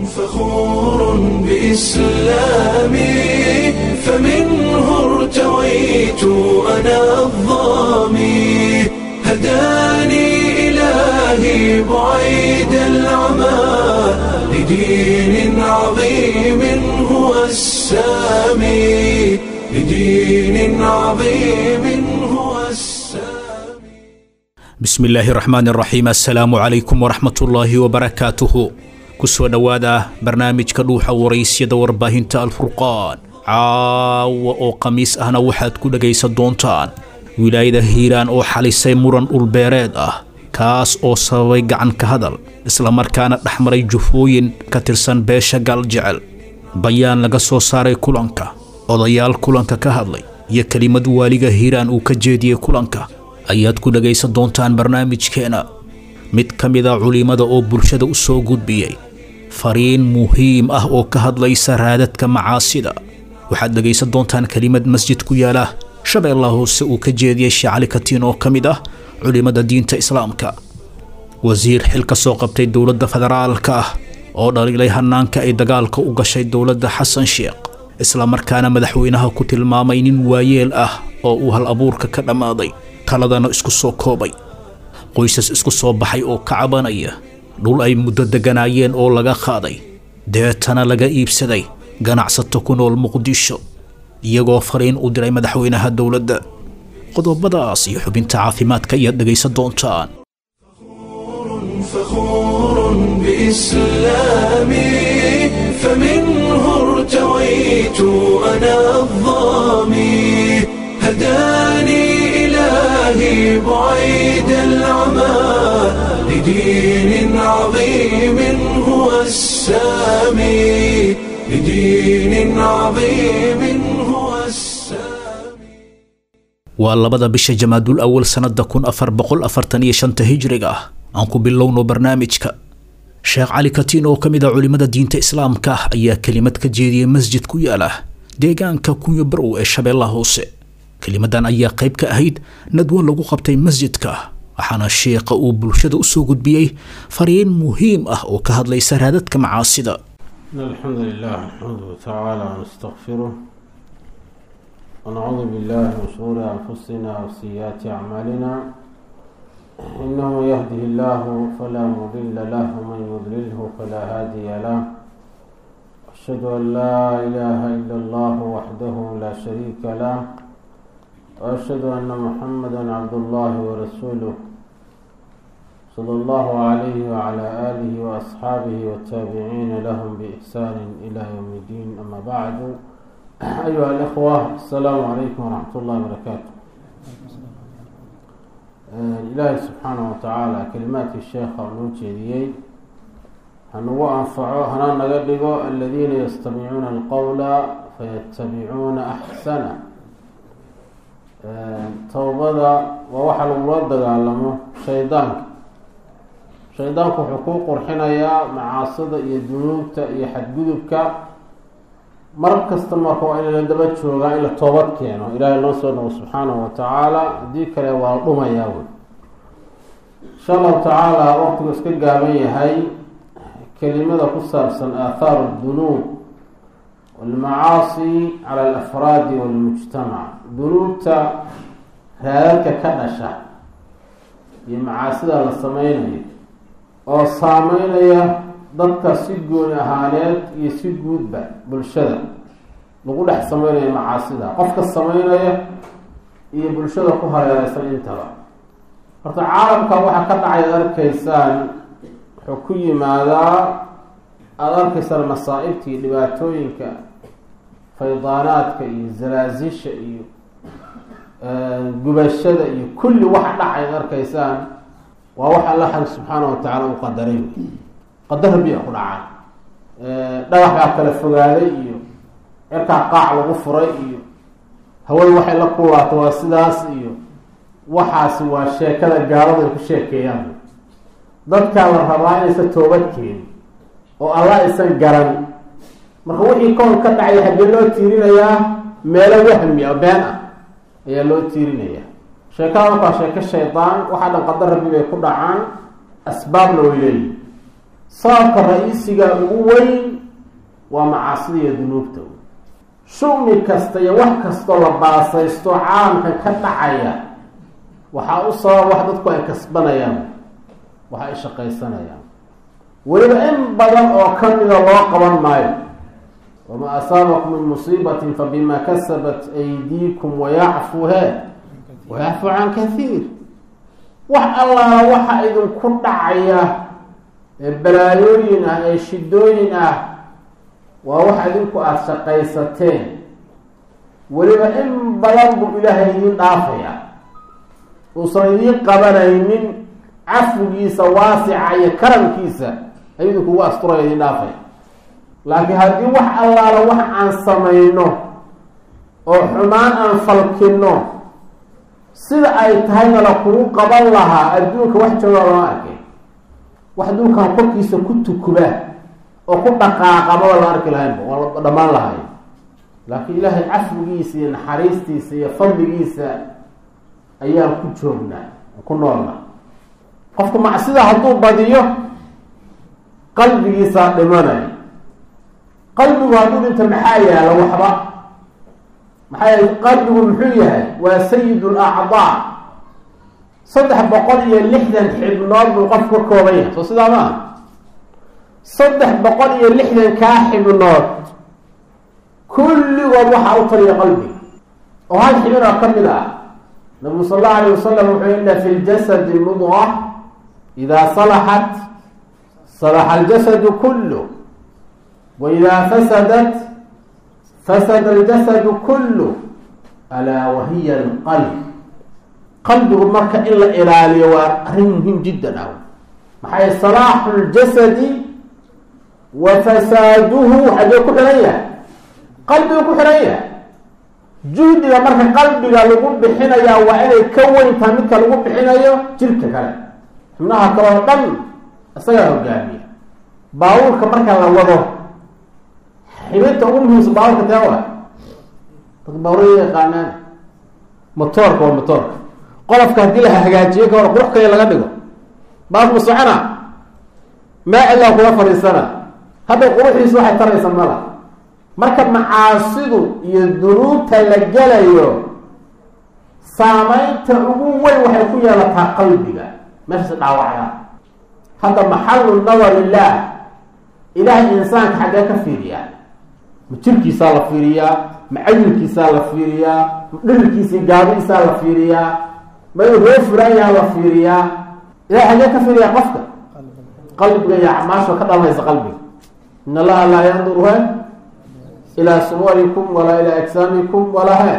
فخور بإسلامي فمنه ارتويت أنا الظامي هداني إلهي بعيد العمى لدين عظيم هو السامي لدين عظيم هو السامي bismi illaahi raxmaan raxiim assalaamu calaykum waraxmatullaahi wabarakaatuhu kusoo dhowaada barnaamijka dhuuxa waraysyada warbaahinta alfurqaan caawa oo khamiis ahna waxaad ku dhegaysan doontaan wilaayada hiiraan oo xalisay muran dhulbeereed ah kaas oo sababay gacan ka hadal islamarkaana dhex maray jufooyin ka tirsan beesha gaaljecel bayaan laga soo saaray kulanka odayaal kulanka ka hadlay iyo kelimad waaliga hiiraan uu ka jeediyey kulanka ayaad ku dhegaysan doontaan barnaamijkeena mid ka mid a culimmada oo bulshada u soo gudbiyey fariin muhiim ah oo ka hadlaysa raadadka macaasida waxaad dhegaysan doontaan kelimad masjid ku yaala shabeellaha hoose uu ka jeediyey sheecali katiin oo ka mid ah culimmada diinta islaamka wasiir xil ka soo qabtay dowladda federaalka ah oo dhaliilay hanaanka ay dagaalka u gashay dowladda xasan sheekh islamarkaana madaxweynaha ku tilmaamay nin waayeel ah oo uu hal abuurka ka dhammaaday taladana isku soo koobay qoysas isku soo baxay oo ka cabanaya dhul ay muddo degganaayeen oo laga qaaday deetana laga iibsaday ganacsato ku nool muqdisho iyagoo fariin u diray madaxweynaha dowladda qodobadaas iyo xubinta caafimaadka ayaad dhegaysan doontaan فخور بإسلامي فمنه ارتويت أنا الظامي هداني إلهي بعيد العمى لدين عظيم هو السامي لدين عظيم هو السامي waa labada bisha jamaadul awal sannada kun afar boqol afartan iyo shanta hijriga ah aan ku bilowno barnaamijka sheekh cali katiin oo ka mid a culimmada diinta islaamka ah ayaa kelimad ka jeediyey masjid ku yaala deegaanka kunyo barow ee shabeellaha hoose kelimadan ayaa qayb ka ahayd nadwo lagu qabtay masjidka waxaana sheekha uu bulshada usoo gudbiyey fariin muhiim ah oo ka hadlaysa raadadka macaasida إن الحمد لله نحمده تعالى ونستغفره ونعوذ بالله من شرور أنفسنا وسيئات أعمالنا إنه من يهده الله فلا مضل له ومن يضلله فلا هادي له أشهد أن لا إله إلا الله وحده لا شريك له وأشهد أن محمدا عبد الله ورسوله صلى الله عليه وعلى آله وأصحابه والتابعين لهم بإحسان إلى يوم الدين أما بعد أيها الإخوة السلام عليكم ورحمة الله وبركاته آه، إلهي سبحانه وتعالى كلمات الشيخ ونوجيديي هنو أنفعو هنا نقلقو الذين يستمعون القول فيتبعون أحسنه towbada waa waxa lagula dagaalamo shaydaanka shaydaanku wuxuu kuu qurxinayaa macaasida iyo dunuubta iyo xadgudubka mar kasta marka waa in la daba joogaa in la toobad keeno ilaahay noo soo dhawo subxaanahu wa tacaala haddii kale waa dhumayaa wey insha allahu tacaala waqtigu iska gaaban yahay kelimada ku saabsan aathaaru dunuub walmacaasi cala alafraadi walmujtamac dunuubta raadadka ka dhasha iyo macaasida la sameynayo oo saameynaya dadka si gooni ahaaneed iyo si guudba bulshada lagu dhex sameynayo macaasida qofka sameynaya iyo bulshada ku hareereysan intaba horta caalamka waxaa ka dhacay ad arkaysaan wuxuu ku yimaadaa aada arkaysaan masaa-ibta iyo dhibaatooyinka faydaanaadka iyo zalaasisha iyo gubashada iyo kulli waxa dhacay ad arkaysaan waa wax alla xag subxaana wa tacaala u qadaray qadar rabbiya ku dhacay dhagax baa kala fogaaday iyo cirkaa qaac lagu furay iyo hawada waxay la kuulaato waa sidaas iyo waxaasi waa sheekada gaalada ay ku sheekeeyaan dadkaa la rabaa inaysan toobad keenin oo alla aysan garan marka wixii koon ka dhacay haggee loo tiirinayaa meelo wahmi a been ah ayaa loo tiirinaya sheekada markaa sheeko shaydaan waxaa dhan qadar rabbi bay ku dhacaan asbaabna way leeyihin sababka ra-iisiga ugu weyn waa macaasida iyo dunuubta shumi kasta iyo wax kastoo la baasaysto caalamkan ka dhacaya waxaa u sabab wax dadku ay kasbanayaan wax ay shaqaysanayaan weliba in badan oo kamida loo qaban maayo wamaa asaabakum min musiibatin fabima kasabat aydiikum wayacfu he wayacfu can kathiir wax allaala waxa idinku dhacaya ee balaayooyin ah ee shidooyin ah waa wax idinku aada shaqaysateen weliba in badan buu ilaahay idiin dhaafaya uusan idiin qabanaynin cafwigiisa waasica iyo karamkiisa ayuu idinkugu asturaya idiin dhaafaya laakiin haddii wax allaala wax aan samayno oo xumaan aan falkino sida ay tahayna la kugu qaban lahaa adduunka wax jooga lama arkay wax adduunkan korkiisa ku tukuba oo ku dhaqaaqamaba la arki lahaynba waa la dhammaan lahay laakiin ilaahay cafwigiisa iyo naxariistiisa iyo fadligiisa ayaan ku joognaa ku noolna qofku macsida hadduu badiyo qalbigiisaa dhimanay qalbigu hadduu dhinto maxaa yaala waxba maxaa yaala qalbigu muxuu yahay waa sayid lacdaa saddex boqol iyo lixdan xibnood buu qof ka kooban yahay soo sidaa ma ah saddex boqol iyo lixdan kaa xibnood kulligood waxaa u taliya qalbiga oo hal xibin oo ka mid ah nabigu sal allahu alayh wasalam wuxuu ina fi ljasadi mudqa idaa salaxat salaxa aljasadu kullu wa idaa fasadat fasada aljasadu kullu alaa wahiya alqalb qalbigu marka in la ilaaliyo waa arrin muhiim jiddan ah maxay salaaxu ljasadi wa fasaaduhu xagee ku xihan yahay qalbigu ku xihan yahay juhdiga marka qalbiga lagu bixinayaa waa inay ka weyntaha midka lagu bixinayo jirka kale xubnaha kale oo dhan isagaa hogaamiya baabuurka marka la wado xibinta ugu muhiimsan baabuurka tee waa dadka baabuuraya yaqaanaan motoorka waa motoorka qolofka haddii la hagaajiyo ka hor qurux kale laga dhigo baabuurka ma socona maa cilaa kula fadhiisana hadda quruxiisu waxay taraysa mala marka macaasidu iyo dunuubta la gelayo saamaynta ugu weyn waxay ku yeelataa qalbiga meeshasi dhaawacda hadda maxalu nadar illaah ilaahay insaanka xaggee ka fiiriyaa ma jirkiisaa la fiiriyaa ma cayilkiisaa la fiiriyaa ma dhirirkiisii gaadiisaa la fiiriyaa ma inuu roo furaanyaha la fiiriyaa ilahay xaggee ka fiiriyaa qofka qalbiga iyo acmaasha ka dhalanaysa qalbiga in allaha laa yanduru he ilaa suwarikum walaa ilaa ajsaamikum walaa he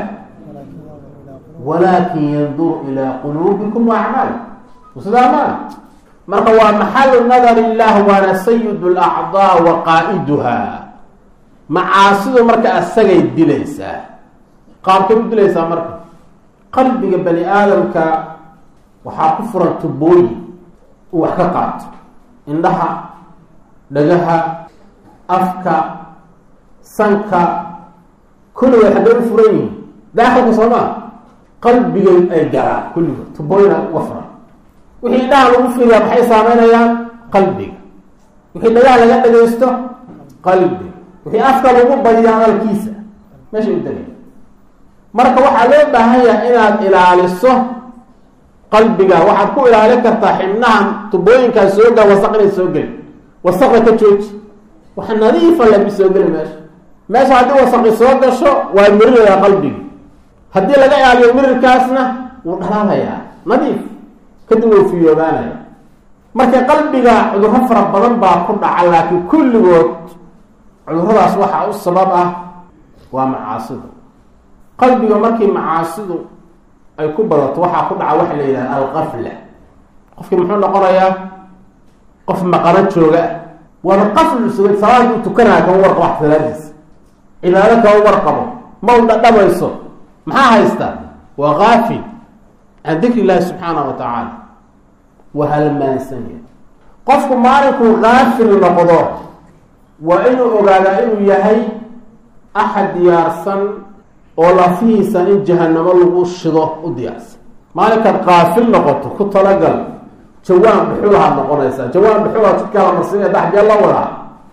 walaakin yanduru ilaa quluubikum wa acmaalikum sidaa maa marka waa maxalu nadar illah waana sayid lacdaa wa qaa'iduha macaasidu marka asagay dilaysaa qaabkay u dilaysaa marka qalbiga bani aadamka waxaa ku furan tubooyin uu wax ka qaato indhaha dhagaha afka sanka kulligood xaggay u furan yihiin daakhilka soo maa qalbigay ay garaan kulligood tubooyina uga furan wixii indhaha lagu fiiriyaa maxay saameynayaan qalbiga wixii dhagaha laga dhagaysto qalbiga wixii afka lagu badiya hadalkiisa meeshay u degay marka waxaa loo baahan yahay inaad ilaaliso qalbiga waxaad ku ilaalin kartaa xibnaha tubooyinkaa soo gal wasaq inay soo gelin wasaqda ka jooji waxa nadiifa lami soo geli meesha meesha haddii wasaqi soo gasho waa mirirayaa qalbigi haddii laga ilaaliyo mirirkaasna wuu dhalaalayaa nadiif kadib wuu fiyoobaanaya marka qalbiga cudurro fara badan baa ku dhaca laakiin kulligood cuduradaas waxaa u sabab ah waa macaasidu qalbiga markii macaasidu ay ku badato waxaa ku dhaca waxa la yidhaha alqafla qofkii muxuu noqonayaa qof maqano jooga ah waaba qaflu sugay salaad uu tukanaya kama warqabo wax salaadiisa cibaado kama warqabo ma u dhadhamayso maxaa haysta waa kaafil can dikri illaahi subxaana wa tacaala waa halmaansanya qofku maalinkuu kaafil noqdo waa inuu ogaadaa inuu yahay axad diyaarsan oo lafihiisa in jahanamo lagu shido u diyaarsan maalinkaad kaafil noqoto ku talagal jawaan dhuxulahaad noqonaysaa jawaan dhuxula jidkaa la marsiinaya daxjee la wadaa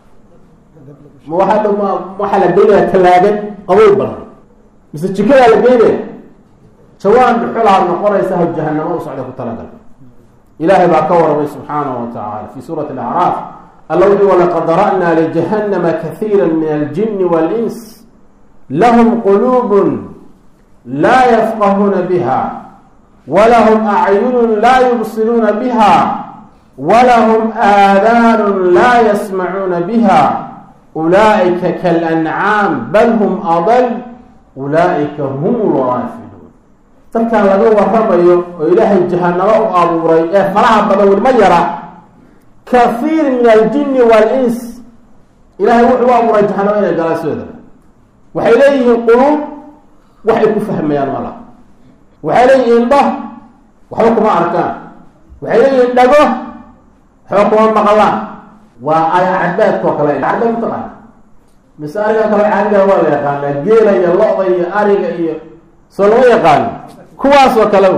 ma waaa ma waxaa la geynayaa tallaagad qabow badan mise jikadaa la geynaya jawaan dhuxulahaad noqonaysaa ha jahanamo u socda ku talagal ilaahay baa ka waramay subxaanahu wa tacaala fi suurati alacraaf alla wuxuu walaqad dara'naa lijahannama kahiira min aljini wاlins lahum quluubun laa yafqahuuna biha walahum acyunun laa yubsiruuna biha walahum aadaanun laa yasmacuuna biha ulaa'ika kalancaam bal hum adal ulaa'ika hum lgaafiluun dadkan laga waramayo oo ilaahay jahanamo u abuuray ee faraha badan welma yara kahiir min aljini wal-ins ilaahay wuxuu u abuuray jahanamo inay galaan sidoodaba waxay leeyihiin quluub waxay ku fahmayaan mala waxay leeyihiin indho waxba kuma arkaan waxay leeyihiin dhago waxba kuma maqlaan waa ayacadbaadka oo kale cadbaad mataqaana mise ariga kale caadiga waa la yaqaanaa geela iyo lo-da iyo ariga iyo soo lama yaqaano kuwaas oo kale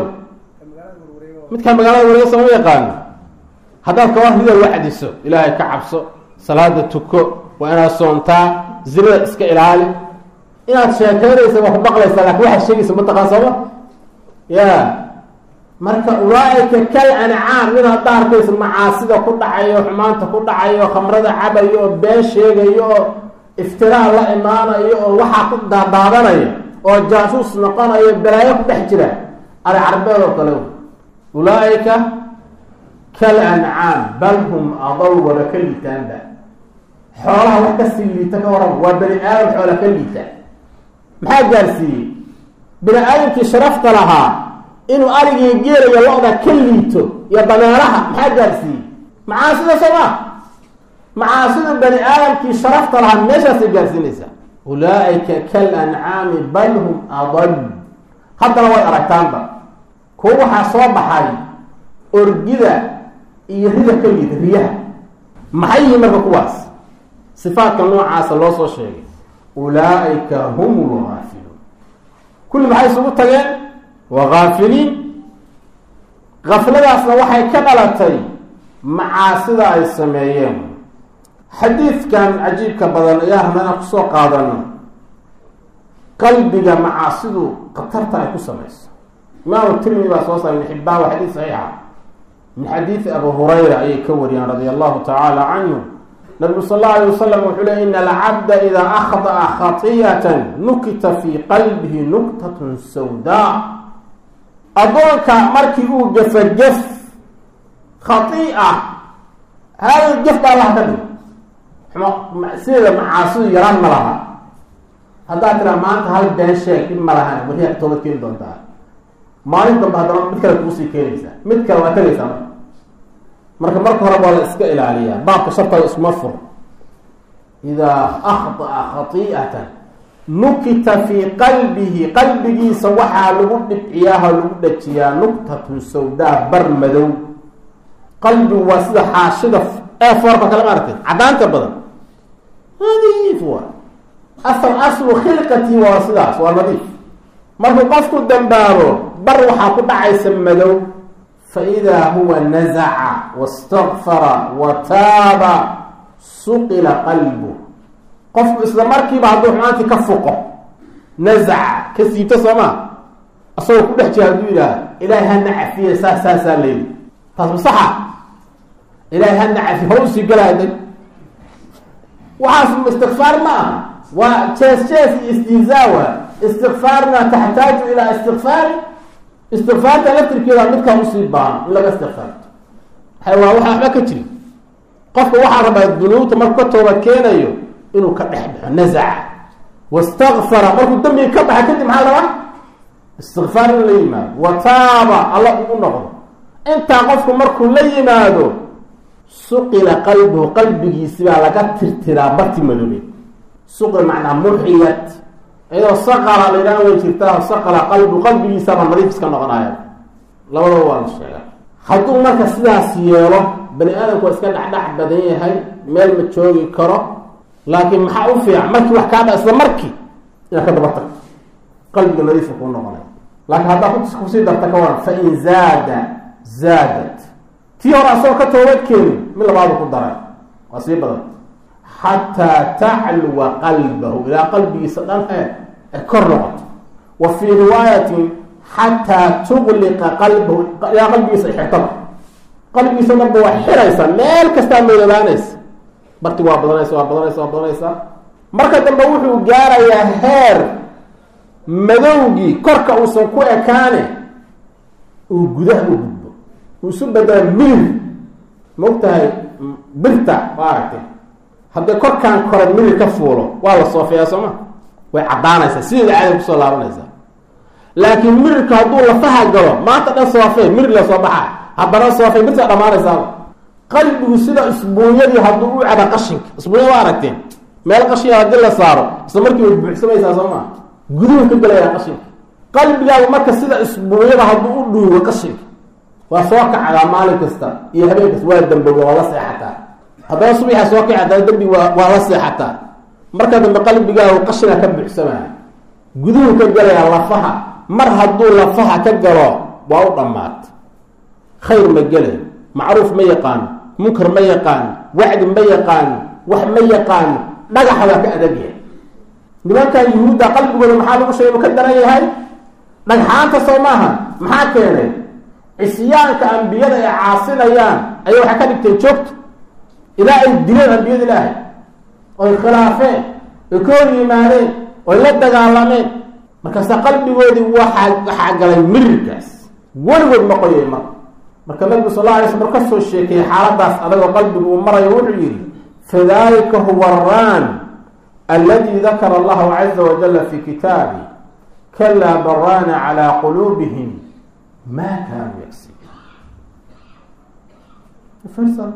midkaa magaalada wareega soo lama yaqaano haddaad kaba rida waxdiso ilaahay ka cabso salaada tuko waa inaad soontaa zinada iska ilaali inaad sheekeynaysa waa ku baqlaysaa lakin waxaad sheegaysa mataqaan sooma ya marka ulaaika kal ancaam mid hadda arkaysa macaasida ku dhacayo xumaanta ku dhacayo khamrada cabayo oo been sheegayo oo iftiraa la imaanayo oo waxaa ku daadaadanaya oo jaasuus noqonayo balaayo ku dhex jira ari carbeed oo kale ulaaika kal ancaam bal hum adal waba ka liitaanba xoolaha wax kasii liita ka waran waa bani aadam xoola ka liita maxaa gaarsiiyey bini aadamkii sharafta lahaa inuu arigii geelayo lo-da ka liito iyo dameeraha maxaa gaarsiiyey macaasida sooma macaasida bani aadamkii sharafta lahaa meeshaasay gaarsiinaysaa ulaaika kal ancaami bal hum adal haddana way aragtaanba kuwa waxaa soo baxay orgida iyo rida ka liita riyaha maxay yihiin marka kuwaas sifaadka noocaasa loo soo sheegay ulaaika hum lgaafiluun kulli maxay isugu tageen waa gaafiliin gafladaasna waxay ka dhalatay macaasida ay sameeyeen xadiidkan cajiibka badan ayaa rabna inaan kusoo qaadano qalbiga macaasidu khatarta ay ku samayso imaamu tirmidi baa soo saaray ibn xibbaan waa xadiid saxiixa min xadiidi abu hurayra ayay ka wariyaan radia allahu tacaala canhu nabigu sal alla alay wasalam wuxuu ley ina alcabda idaa akhda'a khatiyatan nukita fii qalbihi nuktatun sawdaa addoonka markii uu gefa gef khai'a hal gef baa allaha ka dhig sideeda macaasidu yaraan ma laha haddaad tiraa maanta hal been sheeg dhib ma lahan wariyaa toobad keeni doontaa maalin dambe haddana mid kale kuusii keenaysaa mid kale waa tegaysaa marka marka hore waa la iska ilaaliyaa baabka shartaada iskuma fur idaa akhda'a khati'atan nukita fii qalbihi qalbigiisa waxaa lagu dhibciyaaha lagu dhajiyaa nuktatun sawdaa bar madow qalbigu waa sida xaashida ee foorka kale maaragtay caddaanta badan nadiif waa asal aslu khilqatii waa sidaas waa nadiif markuu qofku dambaabo bar waxaa ku dhacaysa madow faidaa huwa nazaca wastakfara wa taaba suqila qalbu qofku isla markiiba hadduu xumaantii ka fuqo nazaca ka siibto soomaa asagoo ku dhex jira hadduu yidhaah ilaahay hana cafiye saas saasaa layidhi taas masaxa ilaahay hana cafiye hor usii galaaday waxaas istikfaar ma aha waa jees jees iyo istihzaawa istikfaarna taxtaaju ilaa istikfaari istikfaarta laftirkeeda midkaa usii baahan in laga istikfaarto waa waxa waxba ka jiri qofka waxaa rabaa dunuubta markuu ka tooba keenayo inuu ka dhex baxo nazaca wastakfara markuu dambiga ka baxa kadib maxaa rabaa istikfaar in la yimaado wa taaba alla ugu noqdo intaa qofku markuu la yimaado suqila qalbuhu qalbigiisibaa laga tirtiraa barti madoobe suqil macnaa muxiyat iyadoo saqala la yidhaha way jirtaa saqala qalbu qalbigiisaba nadiif iska noqonaya labadaba waa la sheega hadduu marka sidaas yeelo bani aadamku waa iska dhexdhex badan yahay meel ma joogi karo laakiin maxaa u fiican markii wax kaa dha isla markii inaad ka daba tagto qalbiga nadiifka kuu noqonaya laakiin haddaa kusii darta ka waran fain zaada zaadat tii hore asagoo ka toobad keenin mid labaadu ku daray waa sii badan xataa tacluwa qalbahu ilaa qalbigiisa dhan ee ay kor noqoto wa fii riwaayatin xataa tuqliqa qalbahu ilaa qalbigiisa ay xirtaba qalbigiisa dhanba waa xiraysa meel kastaa meelabaanaysa barti waa badanaysa waa badanaysa waa badanaysa marka dambe wuxuu gaarayaa heer madowgii korka uusan ku ekaane uu gudaha u gudbo uu isu bedela mirir maogtahay birta waa aragtay haddii korkaan kore mirir ka fuulo waa la soofeeyaa sooma way caddaanaysaa sideeda caada kusoo laabanaysaa laakiin mirirka hadduu lafaha galo maanta dhan soofee mirir la soo baxaa haddana soofey birtaa dhamaanaysaaba qalbigu sida isbuunyadii hadduu u cada qashinka isbuunyada waa aragteen meel qashinya haddii la saaro isla markii way buuxsamaysaa soo maa guduhu ka gelayaa qashinka qalbigaagu marka sida isbuunyada hadduu u dhuugo qashinka waa soo kacadaa maalin kasta iyo habeen kasta waa dambowga waa la seexataa haddana subaxa soo kaci haddana dembi waa waa la seexataa marka dambe qalbigaagu qashina ka buuxsamaya guduhu ka gelayaa lafaha mar hadduu lafaha ka galo waa u dhammaata khayr ma gelay macruuf ma yaqaano munkar ma yaqaano wacdi ma yaqaano wax ma yaqaano dhagaxa waa ka adagyahay nimankan yuhuudda qalbigooda maxaa lagu sheegay ma ka daran yahay dhagxaanta soo maaha maxaa keenay cisyaanka ambiyada ay caasinayaan ayay waxay ka dhigteen joogto ilaa ay dileen ambiyada ilaahay oy khilaafeen oy ka hor yimaadeen oy la dagaalameen markaase qalbigoodii waxaa waxaa galay mirirkaas weligood ma qoyay marka marka nabigu sal alla alay sl mar ka soo sheekeeyey xaaladaas adagoo qalbigu uu marayo wuxuu yidhi fadalika huwa araan aladi dakara allahu caza wajala fi kitaabi kalaa baraana calaa quluubihim ma kaanuu yagsibuun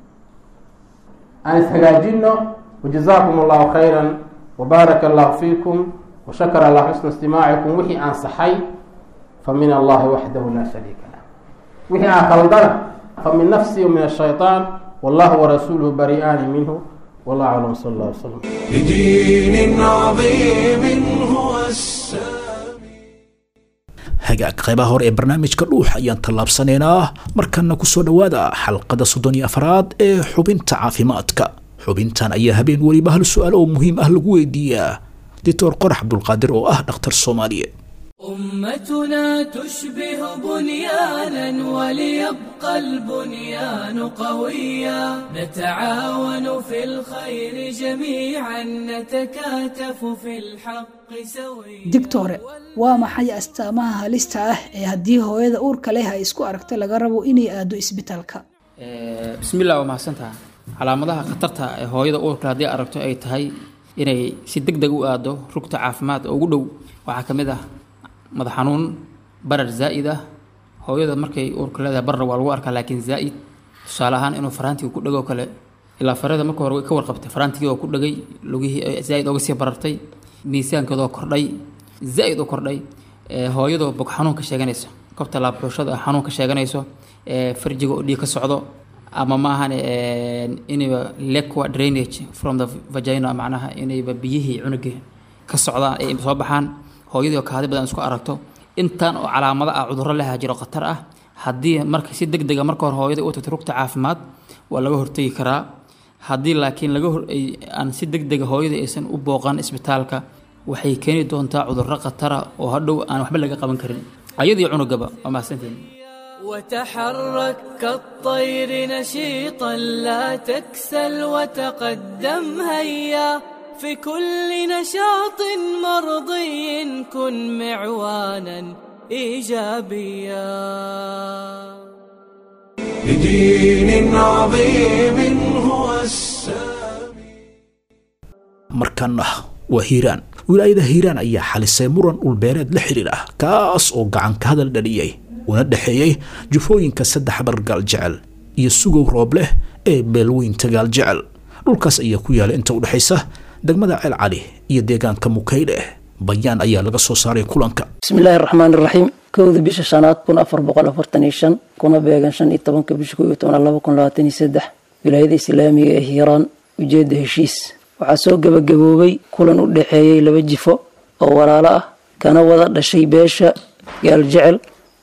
aan ishagaajino wajazaakum allahu khayra wbaaraka allahu fiikum washakara allah xusna istimaacikum wixii aan saxay famin allahi waxdahu laa shariika lah wixii aan khaldana famin nafsi min ashayطaan wallahu warasuuluhu bari'aani minhu wallah aclam sal allah wslam لدين عظيم هو السامي hagaag qaybaha hore ee barnaamijka dhuux ayaan tallaabsanaynaa markana kusoo dhowaada xalqada soddon iyo afraad ee xubinta caafimaadka xubintan ayaa habeen weliba hal su-aal oo muhiim ah lagu weydiiyaa doctor qorax cabdulqaadir oo ah dhakhtar soomaaliyeed أمتنا تشبه بنيانا وليبقى البنيان قويا نتعاون في الخير جميعا نتكاتف في الحق سويا digtore waa maxay astaamaha halista ah ee haddii hooyada uurka leh ay isku aragto laga rabo inay aado isbitaalka bismillah waa mahadsantaha calaamadaha khatarta ee hooyada uurka haddii aragto ay tahay inay si deg deg u aado rugta caafimaad oo ugu dhow waxaa ka mid ah madax xanuun barar zaa'id ah hooyada markay uurka leedahay barra waa lagu arkaa laakiin zaa'id tusaale ahaan inuu faraantiga ku dhego kale ilaa farada marka hore way ka warqabtay faraantigii oo ku dhegay lugihii ay zaa'id oga sii barartay miisaankeedoo kordhay zaa'id u kordhay ee hooyadoo bog xanuun ka sheeganayso kobta laabxuushada xanuun ka sheeganayso ee farjiga oo dhiig ka socdo ama maahan inayba lequa drainage from the vagina macnaha inayba biyihii cunugii ka socdaan ay soo baxaan hooyadii oo kaadi badan isku aragto intaan oo calaamado ah cudurro leha jiro khatar ah haddii marka si deg dega marka hore hooyada u tagto rugta caafimaad waa laga hortegi karaa haddii laakiin laga hor ay- aan si deg dega hooyada aysan u booqan isbitaalka waxay keeni doontaa cudurro khatara oo hadhow aan waxba laga qaban karin ayadii cunugaba waa mahadsantihin وتحرك كالطير نشيطا لا تكسل وتقدم هيا في كل نشاط مرضي كن معوانا ايجابيا لدين عظيم هو السامي markana waa hiiraan wilaayada hiiraan ayaa xalisay muran dhulbeereed la xiriir ah kaas oo gacan ka hadal dhaliyey una dhexeeyey jufooyinka saddex bargaal jecel iyo sugow roob leh ee beelweynta gaal jecel dhulkaas ayaa ku yaala inta udhexaysa degmada ceel cali iyo deegaanka mukaydhe bayaan ayaa laga soo saaray kulanka bismi illaahi raxmaan iraxiim kowda bisha shanaad kun afar boqol afartan iyo shan kuna beegan shan iyo tobanka bisha kow iyo tobnaad laba kun labaatan iyo saddex wilaayada islaamiga ee hiiraan ujeedda heshiis waxaa soo gebagaboobay kulan u dhexeeyey laba jifo oo walaalo ah kana wada dhashay beesha gaal jecel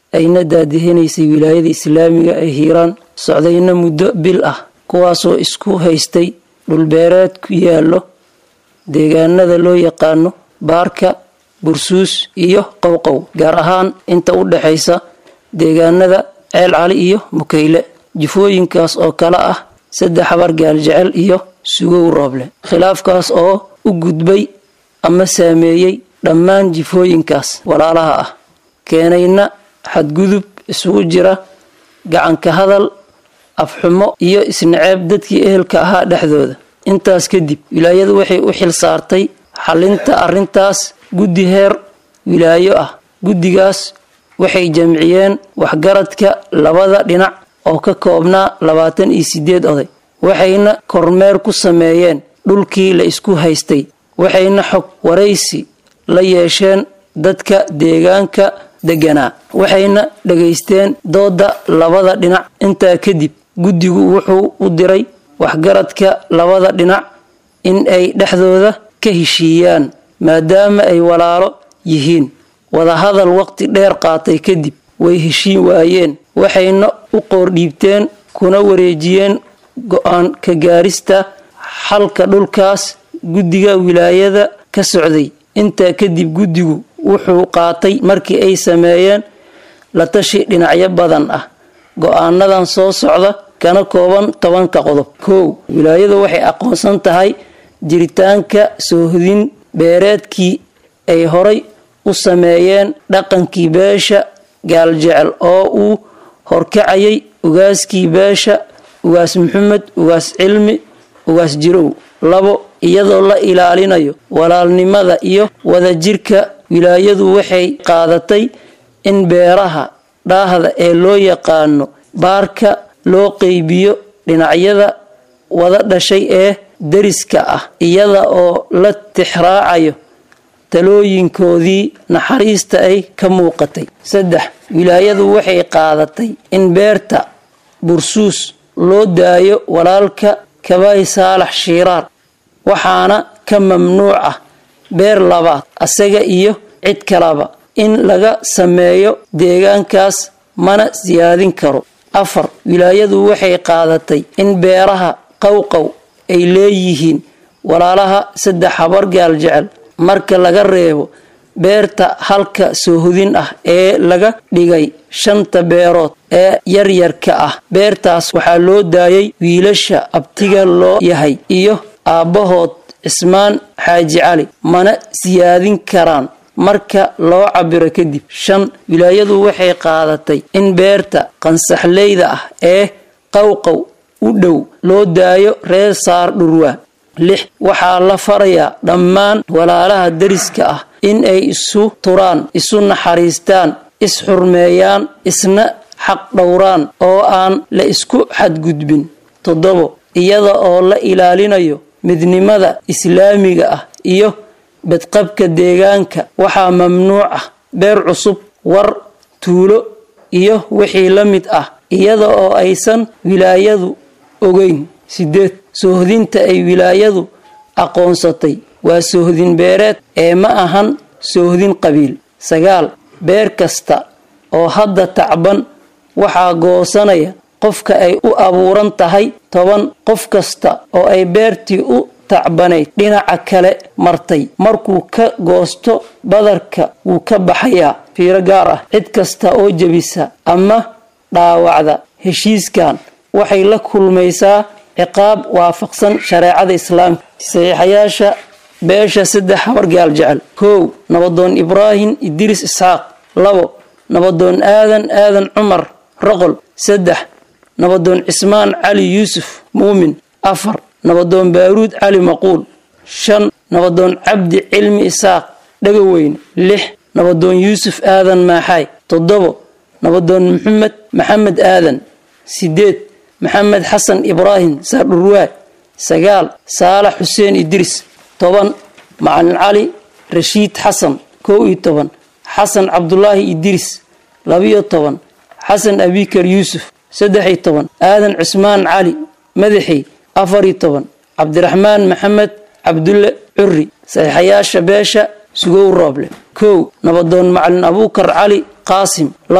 ayna daadihinaysay wilaayada islaamiga ee hiiraan socdayna muddo bil ah kuwaasoo isku haystay dhulbeereed ku yaallo deegaanada loo yaqaano baarka bursuus iyo qowqow gaar ahaan inta u dhexaysa deegaanada ceel cali iyo mukayle jifooyinkaas oo kale ah saddex habar gaaljecel iyo sugow rooble khilaafkaas oo u gudbay ama saameeyey dhammaan jifooyinkaas walaalaha ah keenayna xadgudub isugu jira gacanka hadal afxumo iyo isnaceeb dadkii ehelka ahaa dhexdooda intaas kadib wilaayadu waxay u xil saartay xalinta arrintaas guddi heer wilaayo ah guddigaas waxay jamciyeen waxgaradka labada dhinac oo ka koobnaa labaatan iyo sideed oday waxayna kormeer ku sameeyeen dhulkii la isku haystay waxayna xog waraysi la yeesheen dadka deegaanka deganaa waxayna dhegaysteen dooda labada dhinac intaa kadib guddigu wuxuu u diray waxgaradka labada dhinac in ay dhexdooda ka heshiiyaan maadaama ay walaalo yihiin wadahadal waqti dheer qaatay kadib way heshiin waayeen waxayna u qoordhiibteen kuna wareejiyeen go-aan ka gaarista xalka dhulkaas guddiga wilaayada ka socday intaa kadib guddigu wuxuu qaatay markii ay sameeyeen la tashi dhinacyo badan ah go-aanadan soo socda kana kooban tobanka qodob kow wilaayadu waxay aqoonsan tahay jiritaanka soohodin beereedkii ay horay u sameeyeen dhaqankii beesha gaaljecel oo uu horkacayay ugaaskii beesha ugaas maxamed ugaas cilmi ugaas jirow labo iyadoo la ilaalinayo walaalnimada iyo wadajirka wilaayadu waxay qaadatay in beeraha dhaahda ee loo yaqaano baarka loo qeybiyo dhinacyada wada dhashay ee dariska ah iyada oo la tixraacayo talooyinkoodii naxariista ay ka muuqatay saddex wilaayadu waxay qaadatay in beerta bursuus loo daayo walaalka kabay saalax shiiraar waxaana ka mamnuuc ah beer labaad asaga iyo cid kalaba in laga sameeyo deegaankaas mana siyaadin karo afar wilaayadu waxay qaadatay in beeraha qowqow ay leeyihiin walaalaha saddex habar gaal jecel marka laga reebo beerta halka soohodin ah ee laga dhigay shanta beerood ee yaryarka ah beertaas waxaa loo daayay wiilasha abtiga loo yahay iyo aabbahood cismaan xaaji cali mana siyaadin karaan marka loo cabiro kadib shan wilaayadu waxay qaadatay in beerta qansaxleyda ah ee qowqow u dhow loo daayo reer saar dhurwaa lix waxaa la farayaa dhammaan walaalaha dariska ah in ay isu turaan isu naxariistaan is-xurmeeyaan isna xaq dhowraan oo aan la isku xadgudbin toddobo iyada oo la ilaalinayo midnimada islaamiga ah iyo badqabka deegaanka waxaa mamnuuc ah beer cusub war tuulo iyo wixii la mid ah iyada oo aysan wilaayadu ogeyn sideed soohdinta ay wilaayadu aqoonsatay waa soohdin beereed ee ma ahan soohdin qabiil sagaal beer kasta oo hadda tacban waxaa goosanaya qofka ay u abuuran tahay toban qof kasta oo ay beertii u tacbanayd dhinaca kale martay markuu ka goosto badarka wuu ka baxayaa fiiro gaar ah cid kasta oo jebisa ama dhaawacda heshiiskan waxay la kulmaysaa ciqaab waafaqsan shareecada islaamka saxiixayaasha beesha saddex habar gaal jecel kow nabadoon ibraahim idriis isxaaq labo nabadoon aadan aadan cumar roqol saddex nabadoon cismaan cali yuusuf muumin afar nabadoon baaruud cali maquul shan nabadoon cabdi cilmi isaaq dhagaweyne lix nabadoon yuusuf aadan maaxaay toddobo nabadoon maxamed maxamed aadan sideed maxamed xasan ibraahim saardhurwaa sagaal saalax xuseen idriis toban macalin cali rashiid xasan kow iyo toban xasan cabdulaahi idriis labiyo toban xasan abikar yuusuf saddex iyo toban aadan cusmaan cali madaxey afar iyo toban cabdiraxmaan maxamed cabdulle curri saxiixayaasha beesha sugow rooble kow nabadoon macalin abuukar cali qaasim labo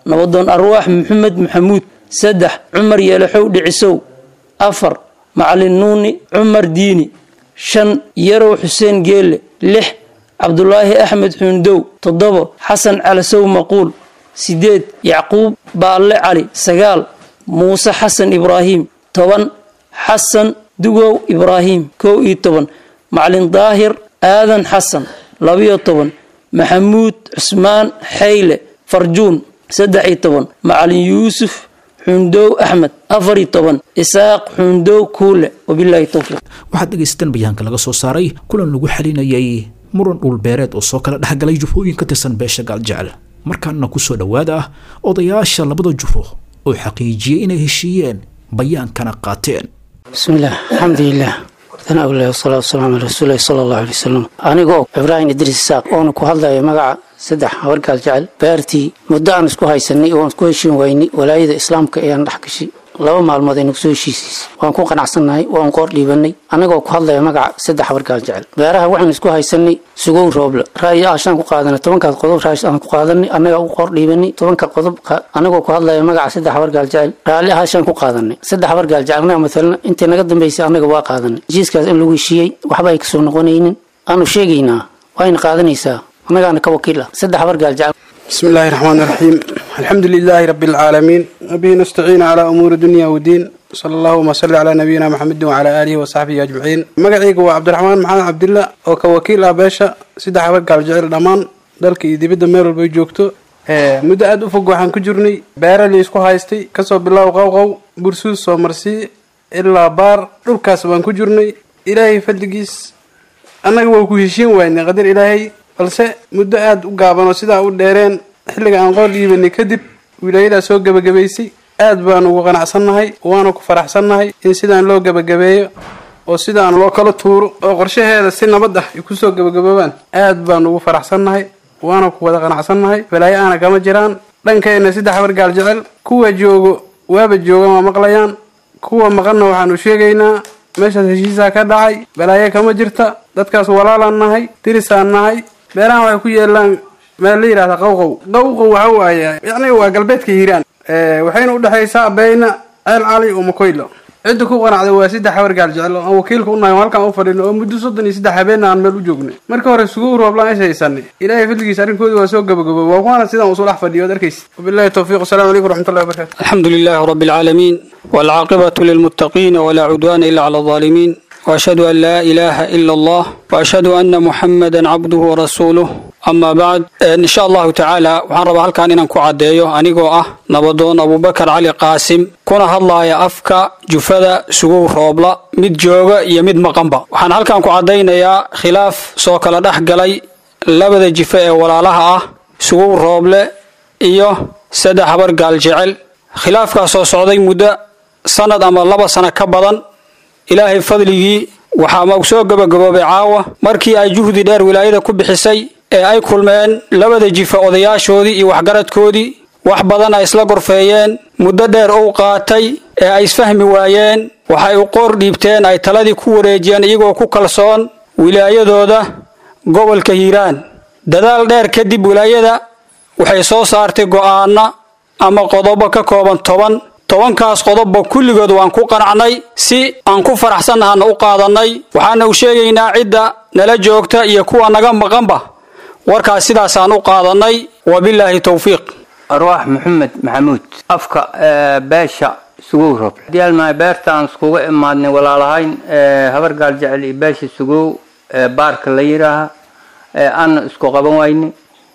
nabadoon arwaax maxamed maxamuud saddex cumar yeelaxow dhicisow afar macalin nuuni cumar diini shan yarow xuseen geelle lix cabdulaahi axmed xuundow toddobo xasan calasow maquul sideed yacquub baalle cali sagaal muuse xasan ibraahim toban xasan dugow ibraahim kow iyo toban macalin daahir aadan xasan labiyo toban maxamuud cusmaan xayle farjuun saddex iyo toban macalin yuusuf xundow axmed afar iyo toban isaaq xundow kuule wabilaahi towfiiq waxaad dhegaysateen bayaanka laga soo saaray kulan lagu xalinayay muran dhulbeereed oo soo kala dhexgalay jufooyin ka tirsan beesha gaaljecel markaana kusoo dhowaada ah odayaasha labada jufo oo xaqiijiyey inay heshiiyeen bayaankana qaateen بسم الله الحمد لله ثناء الله والصلاة والسلام على رسول الله صلى الله عليه وسلم anigoo ibraahim idriis isaaq oona ku hadlaya magaca saddex habargaal jecel beertii muddo aan isku haysanay oon isku heshiin waynay walaayada islaamka ayaan dhex gashay laba maalmood aynu kusoo heshiisiis waan ku qanacsannahay waan qoor dhiibanay anagoo ku hadlaya magaca saddex habargaal jecel beeraha waxaan isku haysanay sugow rooble ra'yi aashaan ku qaadanay tobankaas qodob raash aan ku qaadanay annagaa u qoor dhiibanay tobanka qodob anagoo ku hadlaya magaca saddex habargaal jecel raalli aashaan ku qaadanay saddex habargaal jecel annaga matalan intii naga dambaysay annaga waa qaadanay heshiiskaas in lagu heshiiyey waxba ay kasoo noqonaynin aanu sheegaynaa wayna qaadanaysaa annagaana ka wakiil ah saddex habargaal jecel بسم الله الرحمن الرحيم الحمد لله رب العالمين وبه نستعين على أمور الدنيا والدين صلى الله وسلم على نبينا محمد وعلى آله وصحبه أجمعين مقعيق هو عبد الرحمن محمد عبد الله oo ka wakiil ah beesha saddex habar gaal jecel dhammaan dalka iyo dibadda meel walba ay joogto muddo aada u fog waxaan ku jirnay beera la isku haystay kasoo bilow qowqow bursuus soo marsii ilaa baar dhulkaas waan ku jirnay ilaahay fadligiis annaga waa ku heshiin waynay qadar ilaahay balse muddo aada u gaaban oo sidaa u dheereen xilliga aan qoor dhiibanay kadib wilaayadaa soo gebagabaysay aad baanu ugu qanacsannahay waana ku faraxsannahay in sidaan loo gebagabeeyo oo sidaan loo kala tuuro oo qorshaheeda si nabad ah ay kusoo gebagaboobaan aad baanu ugu faraxsannahay waana ku wada qanacsannahay balaayo aana kama jiraan dhankeenna saddex habar gaal jecel kuwa joogo waaba joogan waa maqlayaan kuwa maqanna waxaanu sheegaynaa meeshaas heshiisaa ka dhacay balaayo kama jirta dadkaas walaalaan nahay dirisaan nahay beerahan waxay ku yeelaan meel la yidhahda qawqow qawqow waxa waaye yacni waa galbeedka hiiraan waxayna udhexaysaa bayna ceel cali oo makoylo cidda ku qanacday waa saddex habar gaal jecel oo aan wakiilka unahay oo halkaan u fadhino oo muddo soddon iyo saddex habeenna aan meel u joognay marka hore suguw rooblaan is haysanay ilaahay fadligiisa arrinkoodi waa soo gabagabooy waa kuwaana sidaan usoo dhex fadhiyo ad arkaysa wabillahi towfiiq wasalaamu calaykum waraxmatullahi wabarakatu الحمد لله رب العالمين والعاقبة للمتقين ولا عدوان إلا على الظالمين وأشهد أن لا إله إلا الله وأشهد أن محمدا عبده ورسوله أما بعد إن شاء الله تعالى وحان ربا هالكان إنان كعديو أنيقو أه نبضون أبو بكر علي قاسم كنا هالله يا أفكا جفدا سقو روبلا مد جوغا يا مد مقنبا وحان هالكان كعدينا يا خلاف سوكلا دحقلي لبدا جفاء ولا لها أه سقو روبلا إيو سدا حبر قال جعل خلاف كاسو سعودي مدة سند أما لبا سنة كبضا ilaahay fadligii waxaa maog soo gabagaboobay caawa markii ay juhdi dheer wilaayada ku bixisay ee ay kulmeen labada jifa odayaashoodii iyo waxgaradkoodii wax badan ay isla gorfeeyeen muddo dheer uu qaatay ee ay isfahmi waayeen waxay u qoor dhiibteen ay taladii ku wareejiyeen iyagoo ku kalsoon wilaayadooda gobolka hiiraan dadaal dheer kadib wilaayada waxay soo saartay go'aana ama qodobo ka kooban toban tobankaas qodobba kulligood waan ku qanacnay si aan ku faraxsannahana u qaadannay waxaana u sheegaynaa cidda nala joogta iyo kuwa naga maqanba warkaas sidaasaan u qaadannay wabilaahi towfiiq arwaax maxamed maxamuud afka beesha sugow rob diyaalmahay beertaan iskuga imaadnay walaalahayn habar gaal jecel iyo beesha sugow baarka la yidhaaha aana isku qaban waynay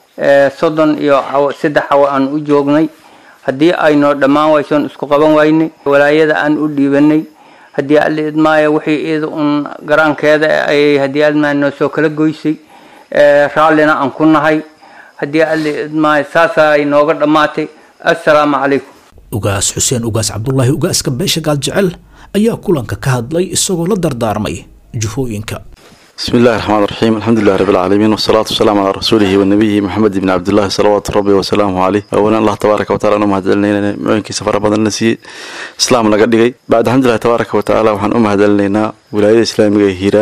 soddon iyo saddex cawo aan u joognay haddii aynoo dhammaan waysoon isku qaban waynay walaayada aan u dhiibanay haddii alla idmaayo wixii iyada un garaankeeda ayay haddii admaa noo soo kala goysay raallina aan ku nahay haddii alla idmaayo saasaa inooga dhammaatay assalaamu calaykum ugaas xuseen ugaas cabdulaahi ugaaska beesha gaal jecel ayaa kulanka ka hadlay isagoo la dardaarmay jufooyinka بسم الله الرحمن الرحيم الحمد لله رب العالمين والصلاة والسلام على رسوله ونبيه محمد بن عبد الله صلوات ربي وسلامه عليه أولا الله تبارك وتعالى أنه مهدلنا معينك سفر بدن نسي إسلام لقد بعد الحمد لله تبارك وتعالى وحن أم هدلنا ولاية إسلامية هيران